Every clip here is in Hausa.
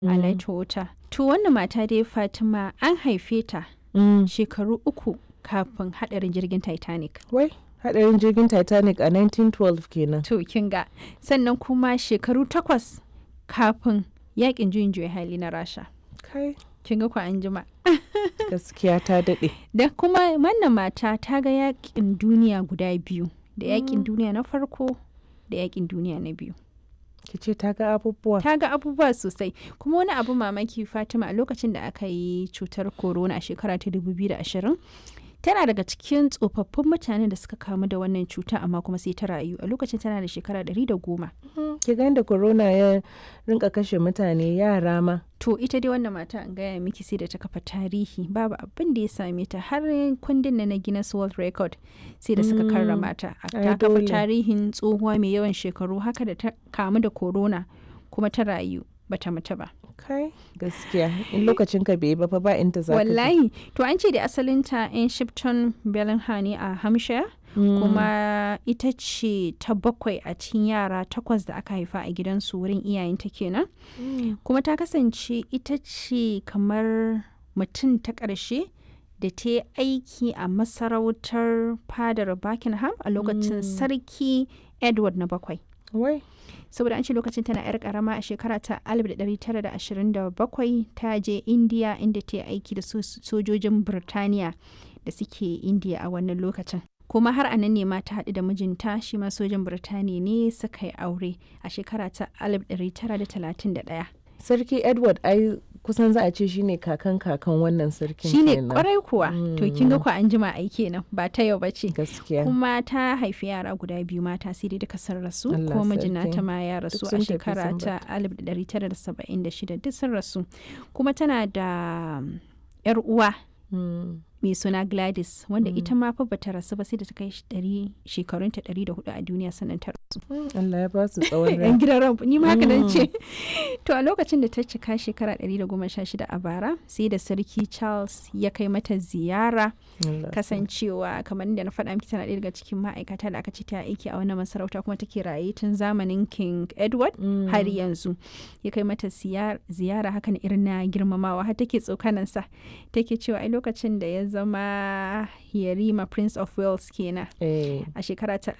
a Laitota. To wannan mata dai Fatima an haife ta Mm. shekaru uku kafin hadarin jirgin Titanic. Wai, hadarin jirgin Titanic a 1912 kenan. To kin ga sannan kuma shekaru takwas kafin yakin juyin juya hali na Rasha. Kai, Kin ga ku an jima. gaskiya ta daɗe. Da kuma wannan mata ta ga yakin duniya guda biyu. Da yakin duniya na farko da yakin duniya na biyu. Ki ce ta ga abubuwa. ta ga abubuwa sosai kuma wani abu mamaki fatima a lokacin da aka yi cutar corona a shekara ta 2020 tana daga cikin tsofaffin mutanen da suka kamu da wannan cuta amma kuma sai ta rayu a lokacin tana da shekara 110 Ki ga yadda corona ya rinka kashe mutane yara ma. to ita dai wannan mata an gaya miki sai da ta kafa tarihi babu abin da ya same ta har kundin na na Guinness World Record sai da suka karrama ta A- ai ta kafa dole. tarihin tsohuwa mai yawan shekaru haka da ta kamu da corona kuma ta rayu bata mutu ba Kai, gaskiya. In lokacin ka bai yi ba fa ba inda za ka je. wallahi to an ce da asalinta in shipton bellingham ne a hampshire Mm. kuma ita ce ta bakwai a cikin yara takwas da aka haifa a gidansu wurin iyayenta kenan Mm. kuma ta kasance ita ce kamar mutum ta ƙarshe da ta yi aiki a masarautar fadar buckingham a lokacin sarki edward na bakwai Wai, saboda an ce lokacin tana 'yar karama a shekara ta 1927 ta je indiya inda ta yi aiki da so- sojojin birtaniya da suke indiya a wannan lokacin kuma har a nan ne ma ta haɗu da mijinta shi ma sojan birtaniya ne suka yi aure a shekara ta 1931 Sarki Edward ai kusan za a ce shine kakan kakan wannan sarkin shine kenan. kwarai kuwa to kin ga ku an jima ai kenan ba ta yau bace Gaskiya. kuma ta haifi yara guda biyu mata sai dai duka sun rasu Allah kuma mijina sarki. ta ma ya rasu Duk a sun tafi shekara sun ta 1976 duk sun rasu kuma tana da um, yar uwa Mm. mai suna Gladys wanda ita ma fa bata rasu ba sai da ta kai shi ɗari- shekarunta 104 a duniya sannan ta rasu Allah ya ba su tsawon rai. yan gidan ran ni ma haka nan ce to a lokacin da ta cika shekara 116 a bara sai da sarki Charles ya kai mata ziyara Allah kasancewa kamar da na faɗa miki tana ɗaya daga cikin ma'aikata da aka ce ta aiki a wannan masarauta kuma take raye tun zamanin king edward Mm. har yanzu ya kai mata ziyar- ziyara hakan irin na girmamawa har take tsokanansa take cewa ai lokacin da ya zama yarima prince of wales kenan Eh, a shekara ta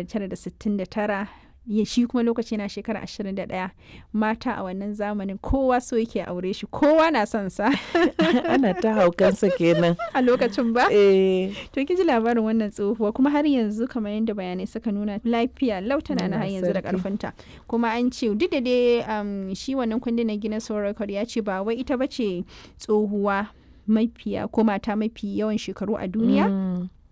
1969 ya shi kuma lokaci na shekara 21 mata a wannan zamanin kowa so yake aure shi kowa na son sa ana ta haukansa kenan. a lokacin ba Eh, To kin ji labarin wannan tsohuwa kuma har yanzu kamar yadda bayanai suka nuna lafiya lautana na har Allah yanzu da sarki. karfinta kuma an ce duk da dai um, shi wannan kundin na Guinness World Record ya ce ba wai ita bace tsohuwa mafiya ko mata mafi yawan shekaru a duniya mm.